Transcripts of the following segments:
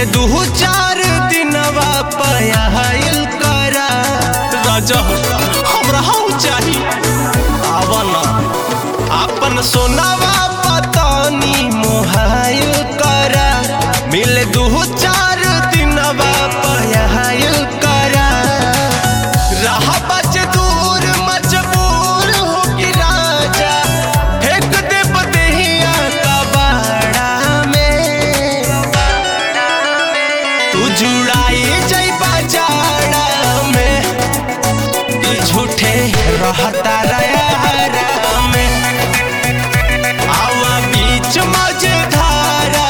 मिले दू चार दिनवा पयाइल करा राजा हमरा हऊ चाही आवन अपन सोनावा पतानी मोहाइल करा मिले दू चार दिनवा पयाइल करा रहा बच दूर मजबूर हो कि राजा फेंक दे बदेहिया कबाड़ा में तू जुड़ाई जइबा जाड़ा में ई झूठे रहता रयारा में आवा बीच मझधारा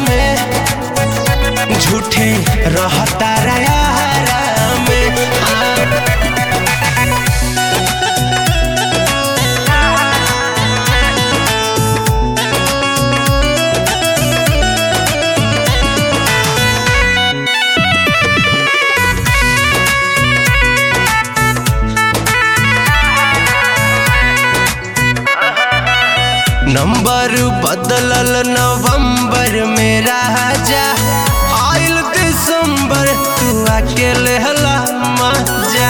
में झूठे रहता रयारा में हाँ। नंबर बदलल नवंबर में राजा आइल दिसंबर तू अकेले हला मजा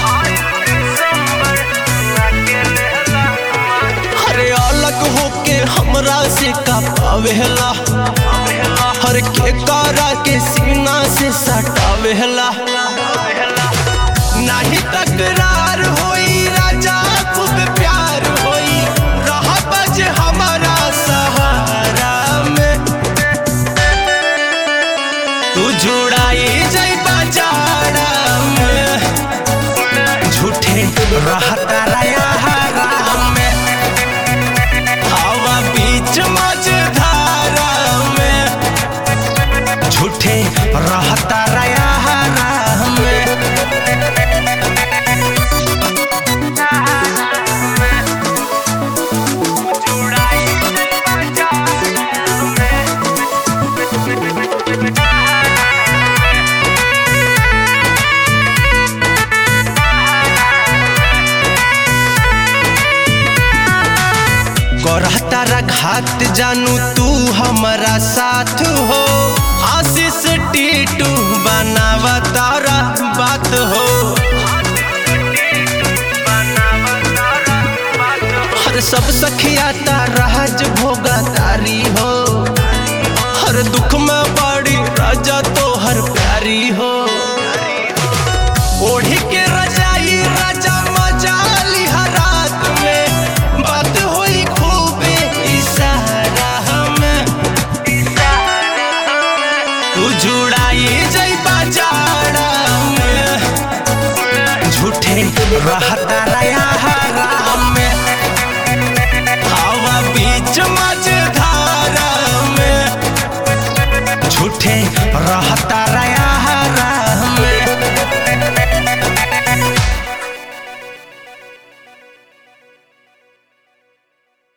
अरे अलग होके हमरा से का पावेला हर के कारा के सीना से सटावेला नाही तकरार होई राजा खूब प्यार होई रहा बज हमारा सहारा में तू जुड़ाई जइबा जाड़ा में झूठे रहता रयारा में हवा बीच मझधारा में झूठे रहता रयारा में करहतारा घात जानू तू हमारा साथ हो आशीष टीटू बनावा तारा बात हो हर सब सखिया राज भोगा तारी हो हर दुख में बड़ी राजा तो हर प्यारी हो ओढ़ी के रजाई राजा मजा लिहा रात में बात होई खूबे इशारा में तू जुड़ाई जइबा जाड़ा में झूठे रहता रयारा में हवा बीच मझधारा में झूठे रहता